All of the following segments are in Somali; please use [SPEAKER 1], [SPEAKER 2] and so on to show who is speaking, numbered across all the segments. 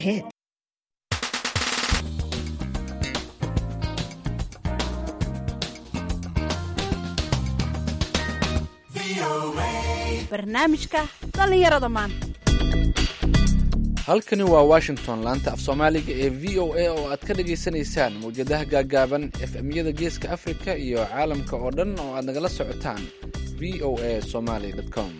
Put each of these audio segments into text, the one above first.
[SPEAKER 1] barnaamijka dhallinyarada maanta
[SPEAKER 2] halkani waa washington laanta af soomaaliga ee v o a oo aad ka dhagaysanaysaan mawjadaha gaagaaban efemyada geeska afrika iyo caalamka oo dhan oo aad nagala socotaan v o a somaly com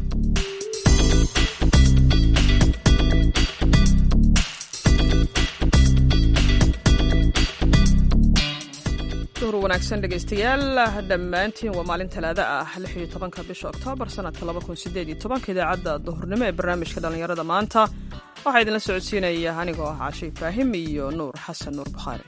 [SPEAKER 3] duhur wanaagsan dhegaystayaal dhammaantiin waa maalin talaada ah lix iyo tobanka bisha oktoobar sanadka laba kun sideed iyo tobanka idaacadda duhurnimo ee barnaamijka dhallinyarada maanta waxaa idinla socodsiinaya anigoo ah caashe ibraahim iyo nuur xasan nuur bukhaari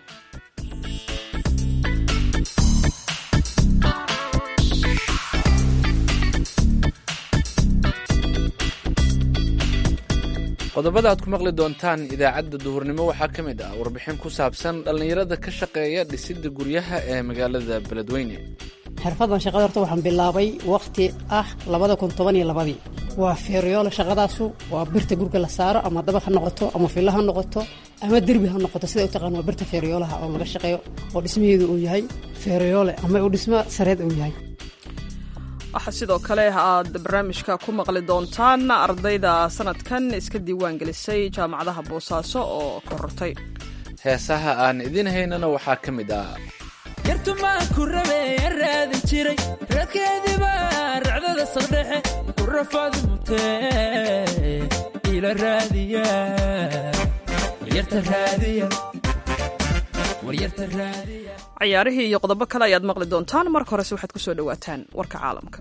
[SPEAKER 2] qodobada aad ku maqli doontaan idaacadda duhurnimo waxaa ka mid ah warbixin ku saabsan dhallinyarada ka shaqeeya dhisidda guryaha ee magaalada beledweyne
[SPEAKER 4] xirfadan shaqada horta waxaan bilaabay wakhti ah labada kun toban iyo labadii waa feeryoole shaqadaasu waa birta gurga la saaro ama dabaq ha noqoto ama filo ha noqoto ama derbi ha noqoto sida u taqaan waa birta feeryoolaha oo laga shaqeeyo oo dhismaheedu uu yahay feeryoole ama uu dhismo sareed uu yahay
[SPEAKER 3] waxaa sidoo kale aad barnaamijka ku maqli doontaan ardayda sanadkan iska diiwaan gelisay jaamacadaha boosaaso oo korortay
[SPEAKER 2] heesaha aan idiin haynana waxaa ka mid ah
[SPEAKER 5] yartumaan ku rabe an raadin jiray raadkeediiba racdada saqdhexe ku rafaad mutee ila raadiya waryarta raadiya waryarta raadiya
[SPEAKER 3] cayaarihii iyo qodobo kale ayaad maqli doontaan marka horese waxaad ku soo dhowaataan warka caalamka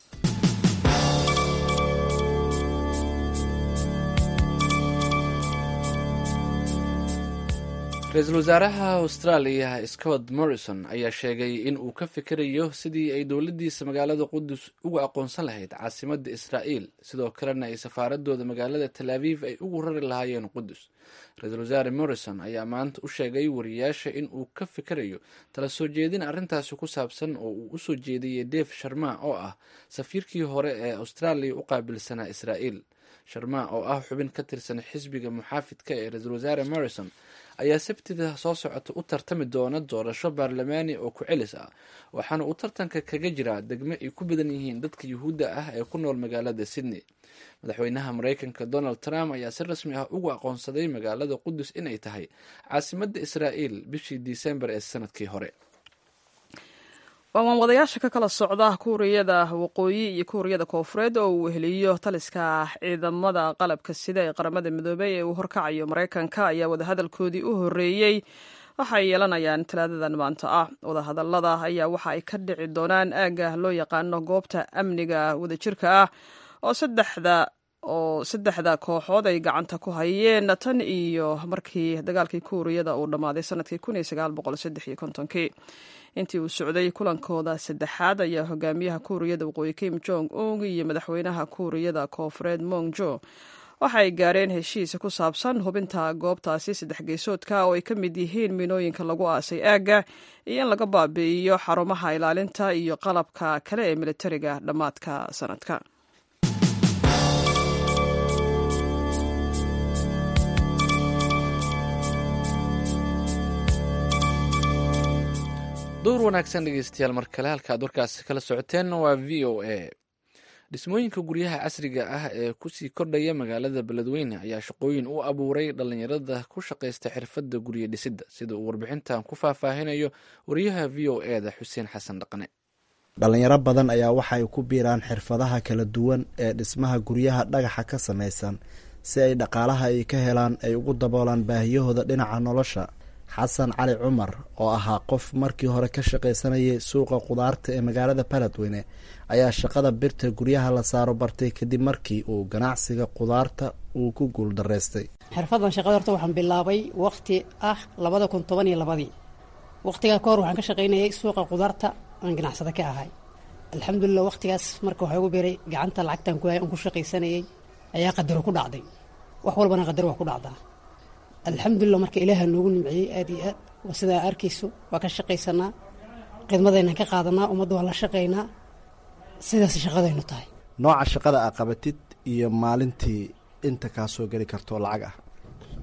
[SPEAKER 2] ra-iisul wasaaraha austraaliya scott morrison ayaa sheegay in uu ka fikirayo sidii ay dowladdiisa magaalada qudus uga aqoonsan lahayd caasimadda israa'iil sidoo kalena ay safaaradooda magaalada tal aviv ay ugu rari lahaayeen qudus ra-iisul wasaare morrison ayaa maanta u sheegay wariyaasha in uu ka fikirayo tala soo jeedin arrintaasi ku saabsan oo uu usoo jeediyey def sharma oo ah safiirkii hore ee austraaliya u qaabilsanaa israa'iil sharma oo ah xubin ka tirsan xisbiga muxaafidka ee ra-iisul wasaare morrison ayaa sabtida soo socota u tartami doona doorasho baarlamaani oo ku celis ah waxaana uu tartanka kaga jiraa degmo ay ku badan yihiin dadka yuhuudda ah ee ku nool magaalada sydney madaxweynaha mareykanka donald trump ayaa si rasmi ah ugu aqoonsaday magaalada qudus inay tahay caasimadda israa'iil bishii disembar ee sanadkii hore
[SPEAKER 3] waawaan wadayaasha ka kala socda kuuriyada waqooyi iyo kuuriyada koofureed oo uu weheliyo taliska ciidamada qalabka sida ee qaramada midoobey ee uu horkacayo maraykanka ayaa wadahadalkoodii u horeeyey waxay yeelanayaan talaadadan maanta ah wadahadalada ayaa waxa ay ka dhici doonaan aagga loo yaqaano goobta amniga wadajirka ah oo saddexda oo saddexda kooxood ay gacanta ku hayeen tan iyo markii dagaalkii kuuriyada uu dhammaaday sanadkii kun iyo sagaal boqol saddex iyo kontonkii intii uu socday kulankooda saddexaad ayaa hogaamiyaha kuuriyada waqooyi kim jong ung iyo madaxweynaha kuuriyada koofureed mong jo waxay gaareen heshiis ku saabsan hubinta goobtaasi saddex geesoodka oo ay ka mid yihiin minooyinka lagu aasay aagga iyo in laga baabi'iyo xarumaha ilaalinta iyo qalabka kale ee militariga dhammaadka sanadka
[SPEAKER 2] duur wanaagsan dhegeystayaal mar kale halka ad warkaasi kala socoteen waa v o a dhismooyinka guryaha casriga ah ee kusii kordhaya magaalada beledweyne ayaa shaqooyin u abuuray dhallinyarada ku shaqaysta xirfadda guryo dhisidda sida uu warbixintan ku faahfaahinayo wariyaha v o e da xuseen xasan dhaqne
[SPEAKER 6] dhallinyaro badan ayaa waxa ay ku biiraan xirfadaha kala duwan ee dhismaha guryaha dhagaxa ka samaysan si ay dhaqaalaha ay ka helaan ay ugu daboolaan baahiyahooda dhinaca nolosha xasan cali cumar oo ahaa qof markii hore ka shaqaysanayay suuqa qudaarta ee magaalada baladweyne ayaa shaqada birta guryaha la saaro bartay kadib markii uu ganacsiga qudaarta uu ku guuldaraystay
[SPEAKER 4] xirfadan shaqada horta waxaan bilaabay wakhti ah labada kun toban iyo labadii wakhtigaa ka hor waxaan ka shaqaynayay suuqa qudaarta aan ganacsada ka ahay alxamdulilah wakhtigaas marka waxaa ugu biiray gacanta lacagtan ku hay aan ku shaqaysanayay ayaa qadaro ku dhacday wax walbana qadar waa ku dhacdaa alxamdulilah marka ilaaha noogu nimciyey aad iyo aad waa sidaa arkayso waa ka shaqaysanaa khidmadaynan ka qaadanaa ummadda waa la shaqaynaa sidaas shaqadaynu tahay
[SPEAKER 6] nooca shaqada aa qabatid iyo maalintii inta kaa soo geli karto lacag ah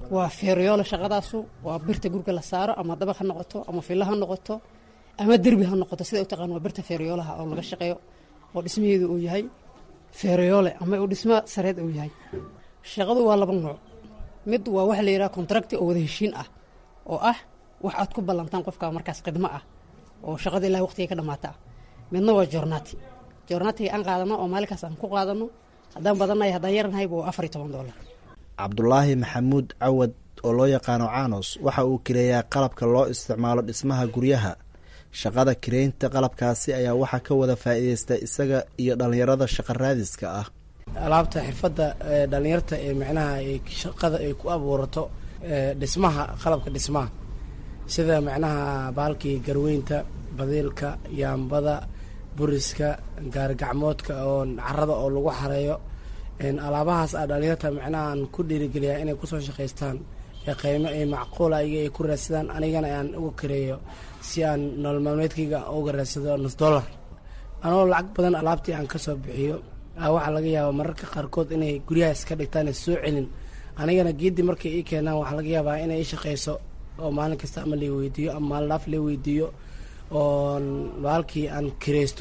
[SPEAKER 4] waa feeryoole shaqadaasu waa birta gurga la saaro ama dabaq ha noqoto ama filo ha noqoto ama derbi ha noqoto sida u taqaan waa birta feeryoolaha oo laga shaqeeyo oo dhismaheedu uu yahay feeryoole ama uu dhismo sareed uu yahay shaqadu waa laba nooc mid waa waxa la yidhaha contracti oo wada heshiin ah oo ah wax aad ku ballantaan qofka markaas khidmo ah oo shaqada ilaa waqtiga ka dhamaata ah midna waa jornati jornatiga aan qaadano oo maalinkaas aan ku qaadano haddaan badannahay haddaan yarnahayba waa afar iyo toban dollar
[SPEAKER 6] cabdulaahi maxamuud cawad oo loo yaqaano caanos waxa uu kireeyaa qalabka loo isticmaalo dhismaha guryaha shaqada kireynta qalabkaasi ayaa waxaa ka wada faa'iideysta isaga iyo dhallinyarada shaqa raadiska ah
[SPEAKER 7] alaabta xirfadda ee dhallinyarta ee micnaha ay shaqada ay ku abuurato dhismaha qalabka dhismaha sida micnaha baalkii garweynta badiilka yaambada buriska gaarigacmoodka oo carada oo lagu xareeyo alaabahaas a dhalinyarta micnahaan ku dhiirigeliyaa inay kusoo shaqaystaan ee qiimo ay macquula iga ay ku raadsadaan anigana aan uga kareeyo si aan nolol maalmeedkayga uga raadsado nus dollar anoo lacag badan alaabtii aan kasoo bixiyo waxaa laga yaabaa mararka qaarkood inay guryahaas ka dhigtaan soo celin anigana geedii markay ii keenaan waxaa laga yaabaa inay ii shaqayso oo maalin kasta ama la weydiiyo ama maalin dhaaf la weydiiyo oo baalkii aan kireysto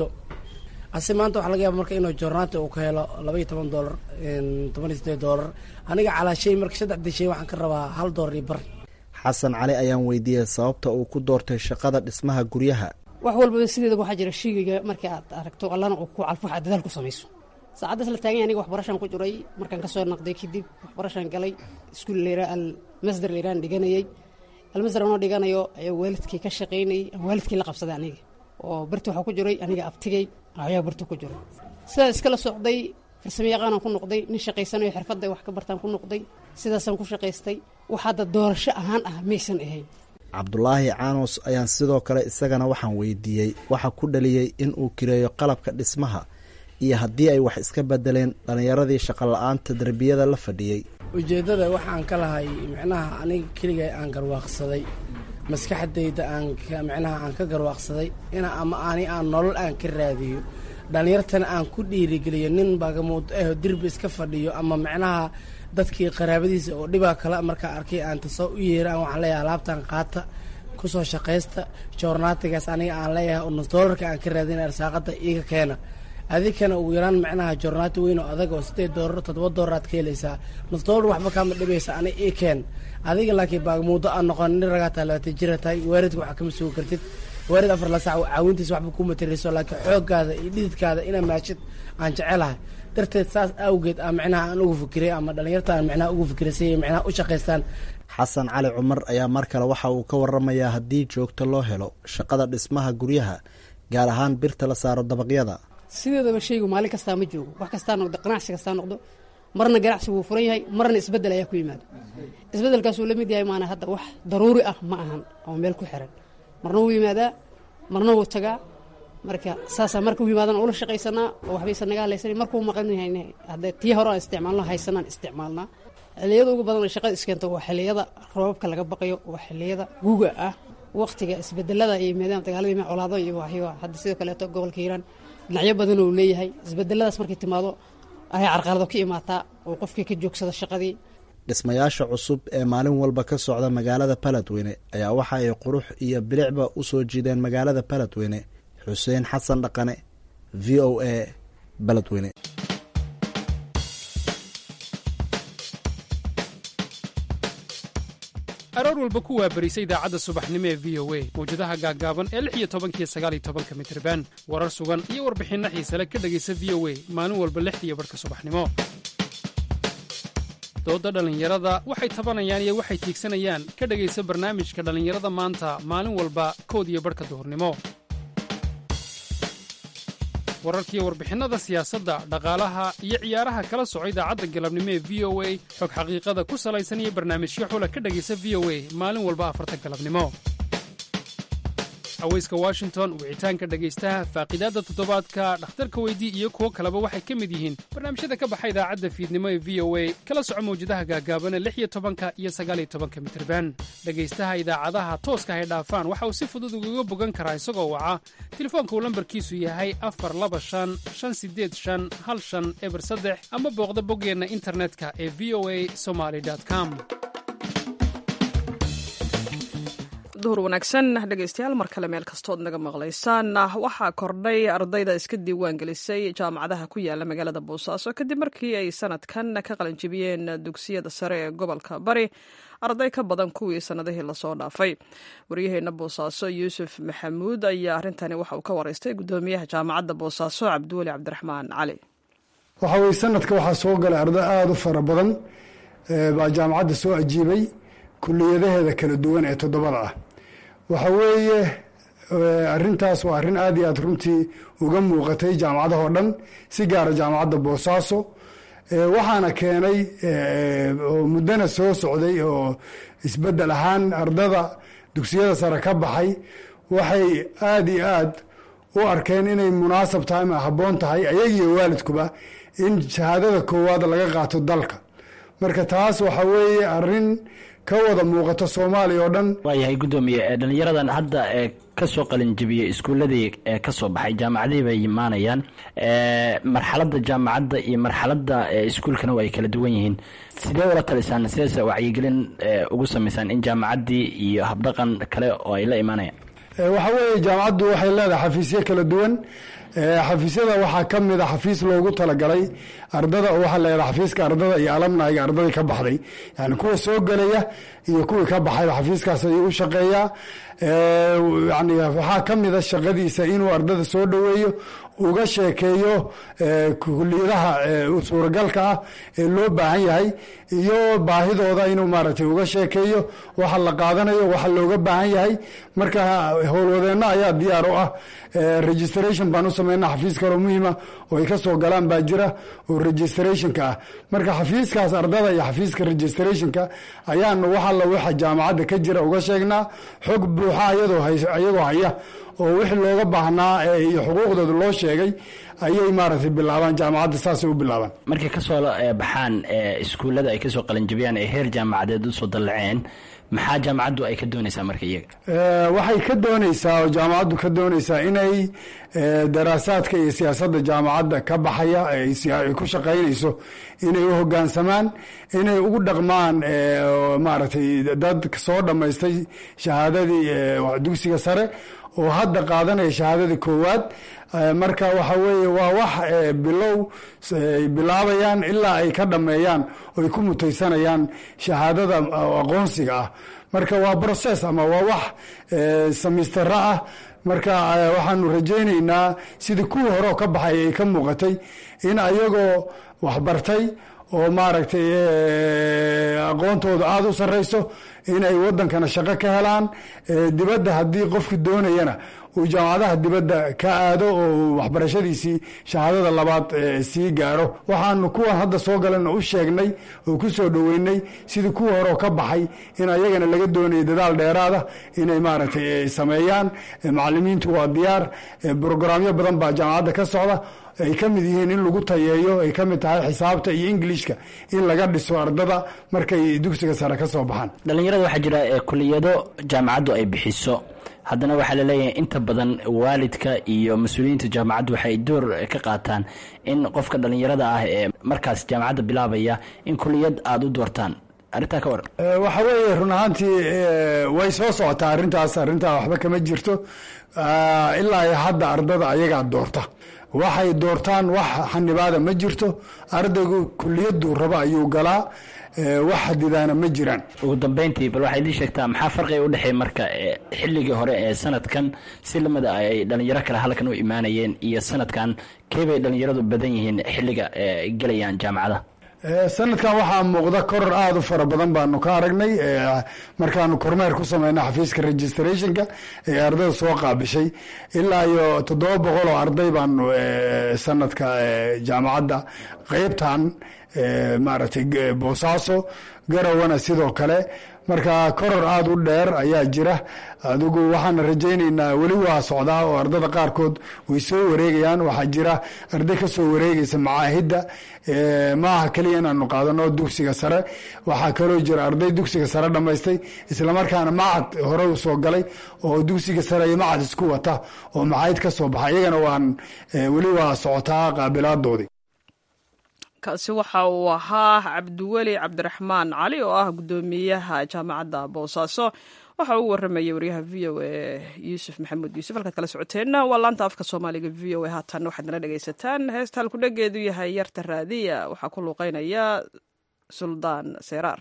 [SPEAKER 7] ase maanta waxaa laga yaaba marka inuu jornaati uu ka helo laba iyo toban dollar toban iyo sideed dollar aniga calaa shay marka saddexdii shay waxaan ka rabaa hal dollar iyo bar
[SPEAKER 6] xasan cali ayaan weydiiyey sababta uu ku doortay shaqada dhismaha guryaha
[SPEAKER 4] wax walbaba sideedaba waxaa jira shaygiga markii aad aragto allana uu ku calfo waxaad dadaal ku samayso saacaddaas la taaganya aniga waxbarashaan ku jiray markaan kasoo naqday kadib waxbarashaan galay iskuul layraa almasdar layraan dhiganayay almasdar anoo dhiganayo ayaa waalidkii ka shaqaynayay waalidkii la qabsaday aniga oo barti waxaa ku jiray aniga abtigay ayaa barti ku jiray sidaas iskala socday farsamo yaqaanaan ku noqday nin shaqaysanayo xirfadda wax ka bartaan ku noqday sidaasaan ku shaqaystay wax hadda doorasho ahaan ah maysan ahayn
[SPEAKER 6] cabdulaahi caanos ayaan sidoo kale isagana waxaan weydiiyey waxa ku dhaliyey in uu kireeyo qalabka dhismaha iyo haddii ay wax iska bedeleen dhallinyaradii shaqola-aanta derbiyada la fadhiyey
[SPEAKER 7] ujeeddada waxaan ka lahay micnaha aniga keliga aan garwaaqsaday maskaxdayda aan micnaha aan ka garwaaqsaday ina ama ani aan nolol aan ka raadiyo dhallinyartana aan ku dhiirigeliyo nin bagamuud ah dirbi iska fadhiyo ama micnaha dadkii qaraabadiisa oo dhibaa kale markaa arkay aan tasoo u yeera aan waxaan leeyahay alaabtan qaata kusoo shaqaysta joornaatigaas aniga aan leeyahay oo nus doolarka aan ka raadina arsaaqada iiga keena adikana ugu yaraan micnaha joornaati weyn oo adag oo sideed doolar toddoba doolaraad ka helaysaa nus doolar waxba kaama dhibaysa ani ii keen adiga laakiin baagmuudo aan noqon nin ragaa tahay labaatan jira tahay waaridka waxaa kama sugi kartid waarid afar la sac caawintiisa waxba ku matarayso laakiin xooggaada iyo dhididkaada inaa maashid aan jecelahay darteed saas awgeed a micnaha aan ugu fikiray ama dhallinyarta aan micnaha ugu fikiray si ay micnaha u shaqaystaan
[SPEAKER 6] xasan cali cumar ayaa mar kale waxa uu ka waramayaa haddii joogto loo helo shaqada dhismaha guryaha gaar ahaan birta la saaro dabaqyada
[SPEAKER 4] sideedaba shaygu maalin kastaa ma joogo wax kastaa noqdo ganacsi kastaa noqdo marna ganacsi wuu furan yahay marna isbedel ayaa ku yimaado isbedelkaasuu la mid yahay maana hadda wax daruuri ah ma ahan oo meel ku xiran marna wuu yimaadaa marna wuu tagaa marka saasaa marka u yimaadana ula shaqaysanaa oo waxbaysan naga halaysan markuu maqan yahay hadda tii hore aan isticmaalno haysanaan isticmaalnaa xiliyada ugu badan shaqada iskeento waa xiliyada roobabka laga baqayo waa xiliyada guga ah waqtiga isbedelada iyo maadaama dagaaladii colaado iyo waxyo hadda sidoo kaleeto gobolka hiiraan dhinacyo badan uu leeyahay isbedeladaas markay timaado ayay carqalado ka imaataa oo qofkii ka joogsada shaqadii
[SPEAKER 6] dhismayaasha cusub ee maalin walba ka socda magaalada baladweyne ayaa waxa ay qurux iyo bilicba u soo jiideen magaalada baladweyne xuseen xasan dhaqane v o a baladweyne
[SPEAKER 8] aroor walba ku waabarisa idaacadda subaxnimo ee v o a mawjadaha gaaggaaban ee lix iyo tobankiyo sagaaliyo tobanka mitriban warar sugan iyo warbixinno xiisale ka dhegaysa v o a maalin walba lixdiiyo barhka subaxnimo doodda dhallinyarada waxay tabanayaan iyo waxay tiigsanayaan ka dhegaysa barnaamijka dhallinyarada maanta maalin walba kood iyo barhka duhurnimo wararkiiyo warbixinnada siyaasadda dhaqaalaha iyo ciyaaraha kala soco idaacadda galabnimo ee v o a xog xaqiiqada ku salaysan iyo barnaamijyo xula ka dhegaysa v o a maalin walba afarta galabnimo haweyska washington wicitaanka dhegaystaha faaqidaadda toddobaadka dhakhtarka weydii iyo kuwo kaleba waxay ka mid yihiin barnaamijyada ka baxa idaacadda fiidnimo ee v o a kala soco mawjadaha gaagaabana lix iyo tobanka iyo sagaaliyo tobanka mitirban dhegaystaha idaacadaha tooska hay dhaafaan waxa uu si fudud ugaga bogan karaa isagoo waca telefoonka uu lambarkiisu yahay afar laba shan shan sideed shan hal shan eber saddex ama booqda boggeenna internetka ee v o a somaly com
[SPEAKER 3] duhur wanaagsan dhegeystayaal mar kale meel kastood naga maqlaysaan waxaa kordhay ardayda iska diiwaan gelisay jaamacadaha ku yaala magaalada boosaaso kadib markii ay sanadkan ka qalanjibiyeen dugsiyada sare ee gobolka bari arday ka badan kuwii sanadihii lasoo dhaafay waryaheena boosaaso yuusuf maxamuud ayaa arrintani waxa uu ka wareystay gudoomiyaha jaamacadda boosaaso cabdiweli cabdiraxmaan cali
[SPEAKER 9] waxa weye sanadka waxaa soo galay arday aada u fara badan baa jaamacadda soo ajiibay kuliyadaheeda kala duwan ee toddobada ah waxa weeye arintaas waa arrin aada iyo aad runtii uga muuqatay jaamacadahoo dhan si gaara jaamacadda boosaaso waxaana keenay oo muddona soo socday oo isbeddel ahaan ardada dugsiyada sare ka baxay waxay aada iyo aad u arkeen inay munaasab tahay ama habboon tahay ayagiiyo waalidkuba in shahaadada koowaad laga qaato dalka marka taas waxa weeye arrin ka wada muuqato soomaaliya oo dhan
[SPEAKER 10] waayahay guddoomiye dhalinyaradan hadda ee kasoo qalinjabiyey iskuuladii ee kasoo baxay jaamacadihii bay imaanayaan marxaladda jaamacadda iyo marxaladda iskuulkana waa ay kala duwan yihiin sidee ula talisaan sideese wacyigelin ugu samaysaan in jaamacaddii iyo habdhaqan kale oo ay la imaanayaan
[SPEAKER 9] waxa weeye jaamacaddu waxay leedahay xafiisyo kala duwan xafiisyada waxaa ka mid a xafiis loogu talagalay ardada oo waxaa leedahay xafiiska ardada iyo alamnayga ardadii ka baxday yani kuwa soo gelaya iyo kuwii ka baxayba xafiiskaas ayuu u shaqeeyaa yani waxaa ka mida shaqadiisa inuu ardada soo dhoweeyo uga sheekeeyo kuliyadaha suuragalka ah ee loo baahan yahay iyo baahidooda inuu maaragtay uga sheekeeyo waxa la qaadanayo waxa looga baahan yahay marka howlwadeenno ayaa diyaar u ah registration baan u sameynaa xafiis kaloo muhiima oo ay ka soo galaan baa jira oo registrationka ah marka xafiiskaas ardada iyo xafiiska registrationka ayaanu wax alla waxa jaamacadda ka jira uga sheegnaa xog buuxa ayadoo ayagoo haya oo wixii looga baahnaa iyo xuquuqdooda loo sheegay ayay maaragtay bilaabaan jaamacadda saasay u bilaabaan
[SPEAKER 10] markay kasoo baxaan iskuullada ay kasoo qalinjabiyaan ay heer jaamacadeed usoo dallaceen maxaa jaamacaddu ay ka doonaysaa marka iyaga
[SPEAKER 9] waxay ka doonaysaa oo jaamacaddu ka doonaysaa inay daraasaadka iyo siyaasadda jaamacadda ka baxaya ay ku shaqaynayso inay u hoggaansamaan inay ugu dhaqmaan maaragtay dad soo dhammaystay shahaadadii dugsiga sare oo hadda qaadanaya shahaadada koowaad marka waxa weeye waa wax bilow ay bilaabayaan ilaa ay ka dhammeeyaan oo ay ku mutaysanayaan shahaadada aqoonsiga ah marka waa process ama waa wax samistara ah marka waxaanu rajaynaynaa sidii kuwii hore oo ka baxay ay ka muuqatay in ayagoo waxbartay oo maaragtay aqoontooda aada u sarrayso inay waddankana shaqo ka helaan dibadda haddii qofku doonayana uu jaamacadaha dibadda ka aado oo waxbarashadiisii shahaadada labaad sii gaaro waxaanu kuwan hadda soo galan u sheegnay oo ku soo dhoweynay sidii kuwa hore oo ka baxay in ayagana laga doonayay dadaal dheeraada inay maaragtay sameeyaan macalimiintu waa diyaar brograamyo badan baa jaamacadda ka socda ay ka mid yihiin in lagu tayeeyo ay ka mid tahay xisaabta iyo ingilishka in laga dhiso ardada markay dugsiga sare ka soo baxaan
[SPEAKER 10] dhalinyarada waxaa jira kuliyado jaamacaddu ay bixiso haddana waxaa laleeyahay inta badan waalidka iyo mas-uuliyiinta jaamacaddu waxay door ka qaataan in qofka dhalinyarada ah ee markaas jaamacadda bilaabaya in kuliyad aada u doortaan arrintaa ka waran
[SPEAKER 9] waxa weeye run ahaantii way soo socotaa arrintaas arrintaa waxba kama jirto ilaa hadda ardada ayagaa doorta waxay doortaan wax xanibaada ma jirto ardaygu kuliyaduu raba ayuu galaa wax xadidaana ma jiraan
[SPEAKER 10] ugu dambeyntii bal waxaa idiin sheegtaa maxaa farqiga u dhexeey marka xilligii hore ee sanadkan si lamida ay dhalinyaro kale halkan u imaanayeen iyo sanadkan keebay dhalinyaradu badan yihiin xilliga gelayaan jaamacadaha
[SPEAKER 9] sanadkan waxaa muuqda koror aada u fara badan baanu ka aragnay markaanu kormeer ku sameyna xafiiska registrationka ee ardayda soo qaabishay ilaa iyo toddoba boqol oo arday baanu sanadka jaamacadda qeybtan maaragtay boosaaso garawana sidoo kale marka koror aada u dheer ayaa jira adigu waxaana rajaynaynaa weli waa socdaa oo ardada qaarkood way soo wareegayaan waxaa jira arday ka soo wareegaysa macaahidda maaha keliya inaanu qaadano dugsiga sare waxaa kaloo jira arday dugsiga sare dhammaystay islamarkaana macad hore u soo galay oo dugsiga sare iyo macad isku wata oo macaahid ka soo baxa iyagana waan weli waa socotaa qaabilaadoodii
[SPEAKER 3] kaasi waxa uu ahaa cabdiweli cabdiraxmaan cali oo ah guddoomiyaha jaamacadda boosaaso waxa uu waramayay waryaha v o a yuusuf maxamuud yuusuf halkaad kala socoteenna waa laanta afka soomaaliga v o a haatan waxaad nala dhegaysataan heesta halkudhageedu yahay yarta raadiya waxaa ku luuqeynaya suldaan seeraar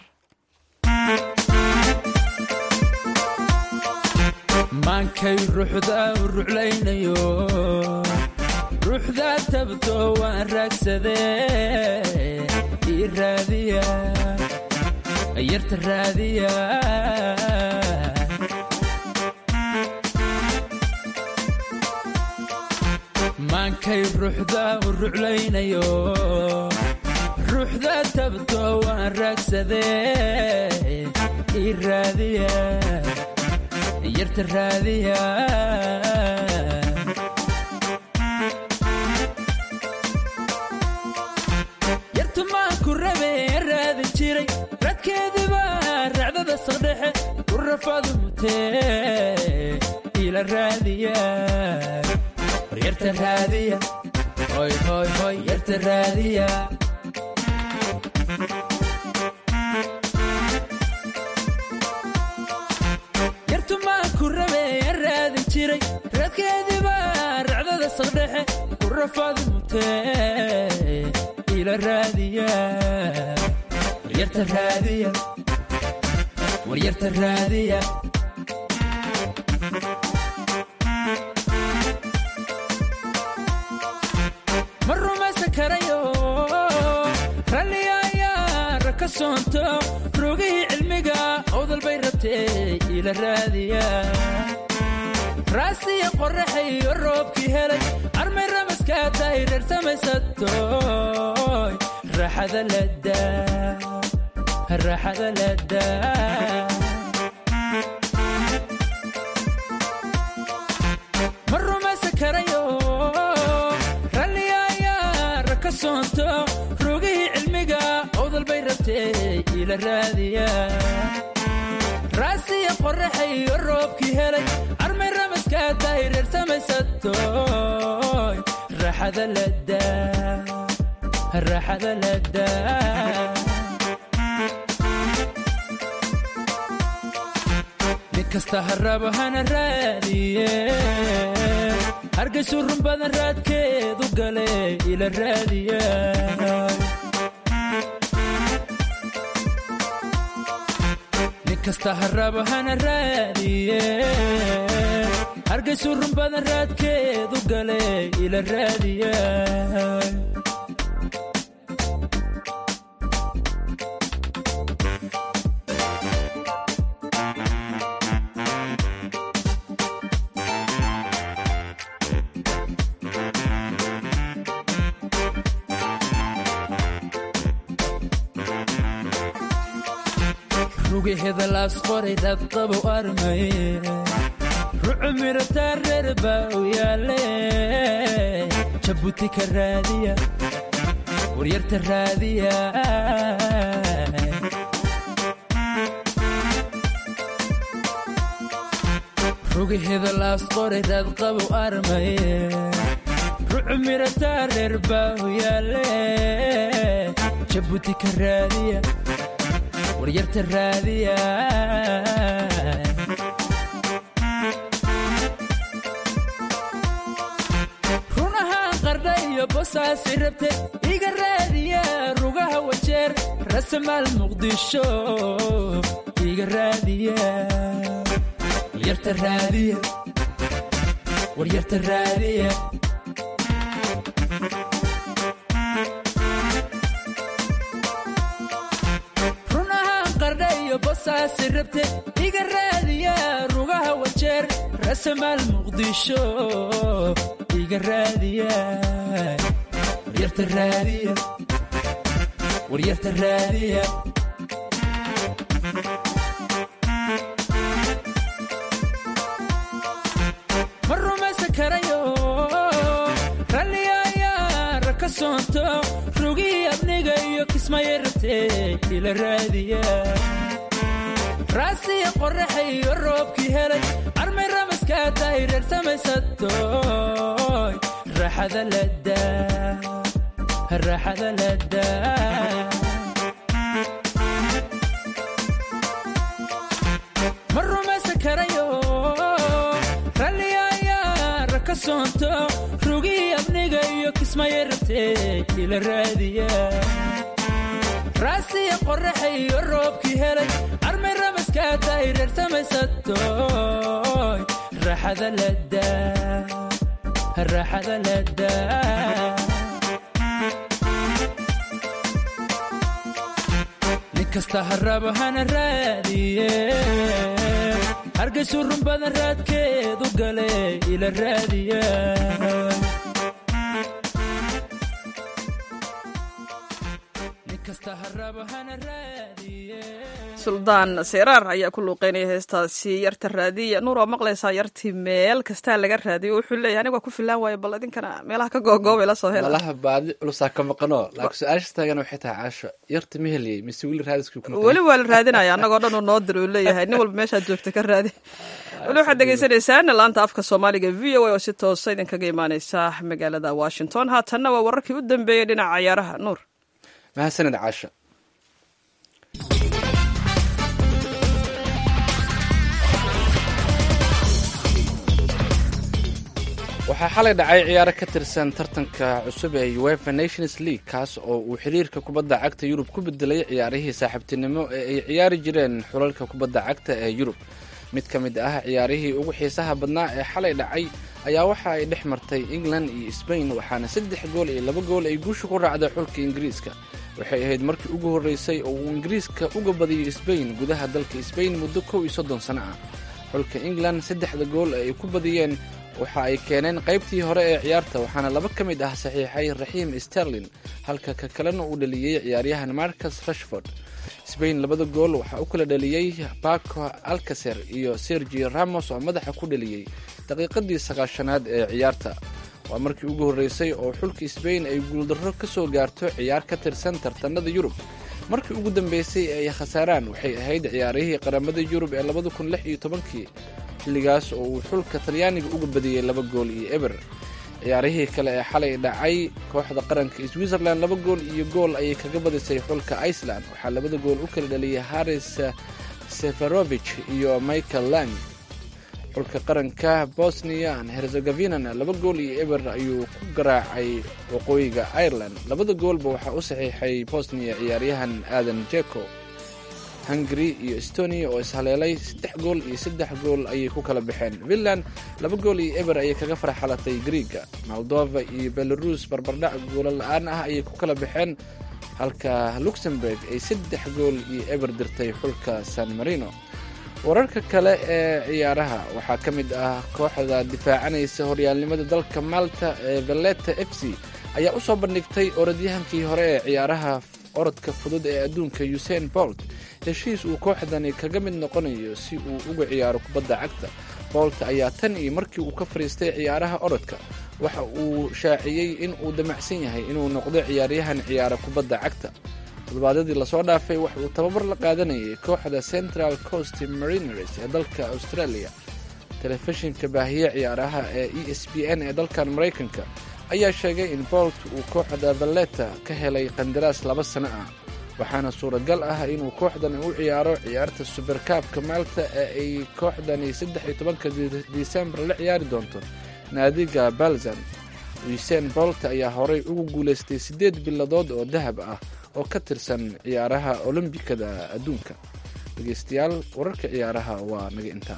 [SPEAKER 5] maankay ruuxda u ruclaynayo ruuxda tabto waan raagsadee ii raadiya yarta raadiya maankay ruuxda u ruclaynayo ruuxda tabto waan raagsadee ii raadiya yarta raadiya yartu maan ku rabe raadin jiray radkeediba racdada saqdhexe ku rafadu mutee ila raadiya war yarta raadiya hoy hoy hoy yarta raadiya yartu maan ku rabe raadin jiray radkeediba racdada saqdhexe ku rafadu mutee ila raadiya war yarta raadiya war yarta raadiya ma rumaysan karayo ralliya ayaa raka soonto rogihii cilmiga awdal bay rabtee ila raadiya raasiya qorraxayo roobkii helay armay ramaskaa tahay reer samaysatoy raaxada ladaa raaxada ladaa ma rumaysan karayo ralliya ayaa raka soonto rogihii cilmiga awdal bay rabtee ila raadiya raasiya qorraxayo roobkii helay armay ramaskaa tahay reer samaysatoy raaxada ladaa raaxada ladaa nin kasta harabo hana raadiye hargaysu run badan raadkeedu gale ila raadiya nin kasta harabo hana raadiye hargaysu run badan raadkeedu gale ila raadiya rugaheeda laas qoray dadqabu armaye rucu mirataa reer baa u yaale jabuuti ka raadiya waryarta raadiya rugaheeda laas qoray dadqabu armaye rucu mirataa reer baa u yaale jabuuti ka raadiya waryarta raadiya run ahaan qardha iyo bosaasi rabte iga raadiya rugaha wajeer rasamaal muqdisho iga raadiya waryarta raadiya waryarta raadiya run ahaan qardha iyo bosaasi rabte iga raadiya rugaha wajeer rasamaal muqdisho iga raadiya waryarta raadiya waryarta raadiya ma rumaysan karayo ralliya ayaa raka soonto rugihii abniga iyo kismaya rabtee ila raadiya raasiya qorraxayo roobkii helay armay ramaskaa tahay reer samaysatoy raaxada ladaa raaxada ladaa ma rumaysan rasmaya rabtee ila raadiya raasiya qoraxa iyo roobkii helay armay ramaskaa tahay reer samaysatoy raaxada ladaa raaxada ladaa nin kasta harabo hana raadiye hargaysu run badan raadkeedu gale ila raadiya nin kasta harabo hana raadiye
[SPEAKER 3] suldaan seyraar ayaa ku luuqeynaya heestaasi yarta raadiya nuur waa maqlaysaa yartii meel kastaa laga raadiyo wuxuu leeyahay aniga waa ku filaan waayo bal idinkana meelaha ka googoobay la soo hela
[SPEAKER 2] malaha baadi culusaa ka maqano laakiin su-aasha taagana waxay tahay caasho yarta ma heliyey mise wili raadiskii ku
[SPEAKER 3] weli waa la raadinaya annagoo dhan uu noo dir uu leeyahay nin walba meeshaad joogta ka raadi weli waxaad dhegaysanaysaan laanta afka soomaaliga v o a oo si toosa idinkaga imaaneysa magaalada washington haatanna waa wararkii u dambeeyey dhinaca cayaaraha nuur
[SPEAKER 2] mahadsanid caasho waxaa xalay dhacay ciyaaro ka tirsan tartanka cusub ee uefa nations league kaas oo uu xiriirka kubadda cagta yurub ku bedelay ciyaarihii saaxiibtinimo ee ay ciyaari jireen xulalka kubadda cagta ee yurub mid ka mid ah ciyaarihii ugu xiisaha badnaa ee xalay dhacay ayaa waxa ay dhex martay england iyo sbain waxaana saddex gool iyo laba gool ay guusha ku raacday xulka ingiriiska waxay ahayd markii ugu horreysay oo uu ingiriiska uga badiyo sbain gudaha dalka sbain muddo kow iyo soddon sano ah xulka england saddexda gool ee ay ku badiyeen waxa ay keeneen qaybtii hore ee ciyaarta waxaana laba ka mid ah saxiixay raxiim sterlin halka ka kalena uu dhaliyey ciyaaryahan marcus rashford sbain labada gool waxaa u kala dhaliyey baco alcaser iyo sergio ramos oo madaxa ku dhaliyey daqiiqadii sagaashanaad ee ciyaarta waa markii ugu horreysay oo xulka sbain ay guuldarro ka soo gaarto ciyaar ka tirsan tartanada yurub markii ugu dambeysay ee ay khasaaraan waxay ahayd ciyaarihii qaramada yurub ee labada kun lix iyo tobankii xilligaas oo uu xulka talyaaniga uga badiyey laba gool iyo eber ciyaarihii kale ee xalay dhacay kooxda qaranka switzerland laba gool iyo gool ayay kaga badisay xulka iceland waxaa labada gool u kala dhaliyay haris seferovich iyo michael lang xulka qaranka bosnia herzegovinana laba gool iyo eber ayuu ku garaacay waqooyiga ireland labada goolba waxaa u saxiixay bosnia ciyaaryahan aadan jeko hungary iyo estonia oo ishaleelay saddex gool iyo saddex gool ayay ku kala baxeen finland laba gool iyo eber ayay kaga farxalatay griega moldova iyo belarus barbardhac goolo la-aan ah ayay ku kala baxeen halka luxemburg ay saddex gool iyo eber dirtay xulka san marino wararka kale ee ciyaaraha waxaa ka mid ah kooxda difaacanaysa horyaalnimada dalka malta ee valeta f c ayaa u soo bandhigtay orodyahankii hore ee ciyaaraha orodka fudud ee adduunka usain bolt heshiis uu kooxdani kaga mid noqonayo si uu uga ciyaaro kubadda cagta bolt ayaa tan iyo markii uu ka fadhiistay ciyaaraha orodka waxa uu shaaciyey in uu damacsan yahay inuu noqdo ciyaaryahan ciyaara kubadda cagta toddobaadadii lasoo dhaafay waxa uu tababar la qaadanayay kooxda central coast mariners ee dalka australia telefishinka baahiye ciyaaraha ee e s b n ee dalkan maraykanka ayaa sheegay in bolt uu kooxda valleta ka helay qandaraas laba sano ah waxaana suuragal ah inuu kooxdani u ciyaaro ciyaarta suberkaabka maalta ee ay kooxdani saddex iyo tobanka disembar la ciyaari doonto naadiga balzan usain bolt ayaa horey ugu guulaystay siddeed biladood oo dahab ah oo ka tirsan ciyaaraha olombikada adduunka dhegeystayaal wararka ciyaaraha waa naga intaa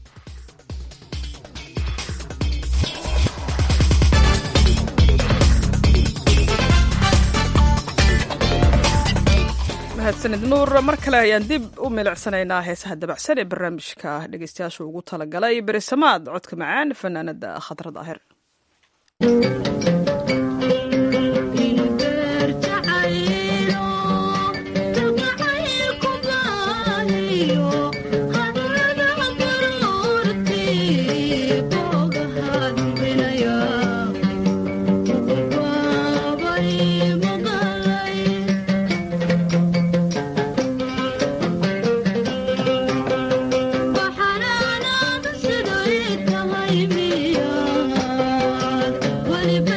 [SPEAKER 3] mahadsanid nuur mar kale ayaan dib u milicsanaynaa heesaha dabacsan ee barnaamijka dhegeystayaasha ugu talagalay berisamaad codka macaan fanaanada khadra daahir
[SPEAKER 11] What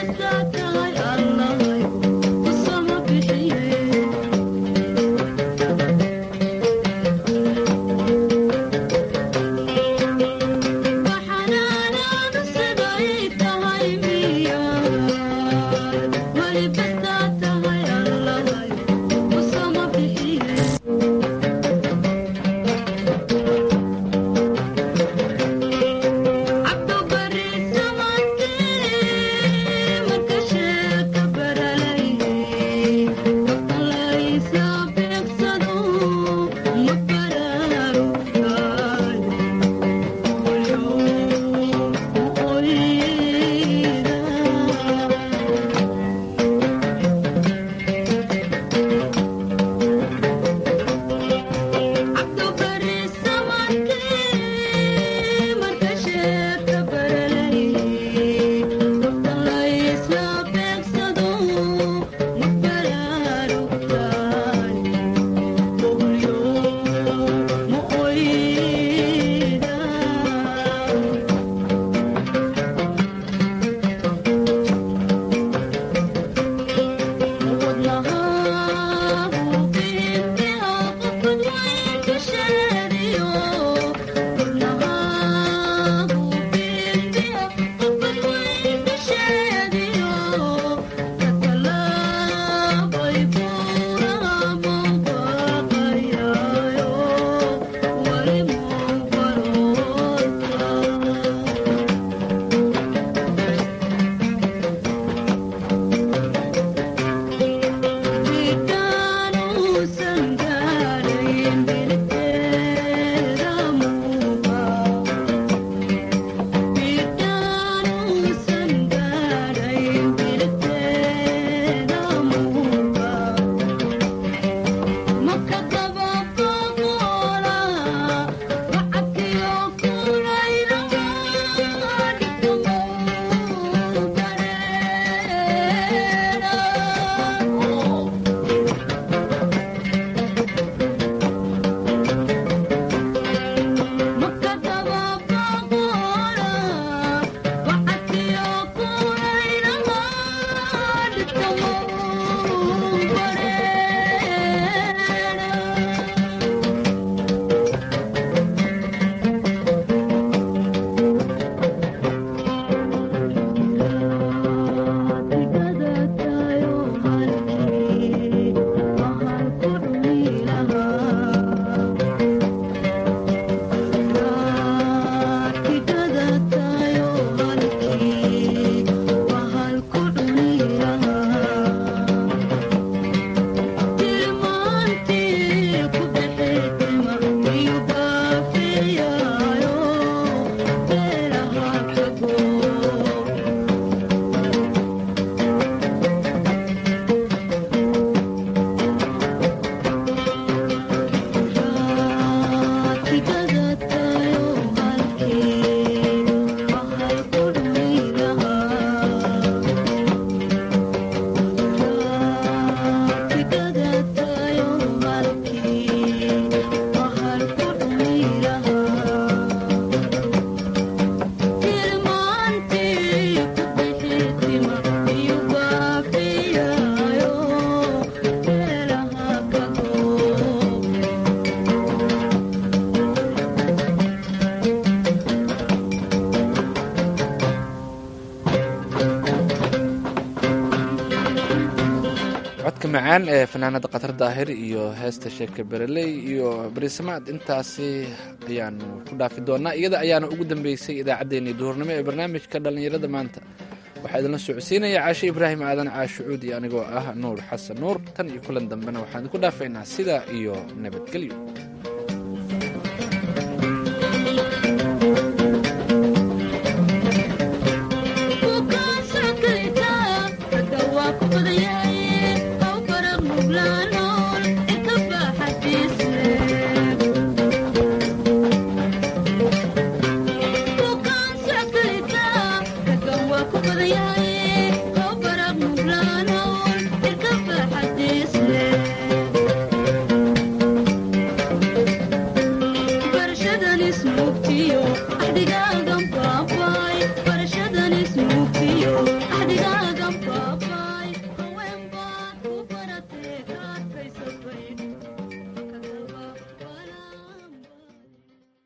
[SPEAKER 2] codka macaan ee fanaanada khatar daahir iyo heesta sheeka bereley iyo barisamaad intaasi ayaanu ku dhaafi doonaa iyada ayaana ugu dambeysay idaacaddeenii duhurnimo ee barnaamijka dhallinyarada maanta waxaa idinla socodsiinaya caashe ibraahim aadan caashucuud iyo anigoo ah nuur xasan nuur tan iyo kulan dambena waxaan idinku dhaafaynaa sidaa iyo nabadgelyo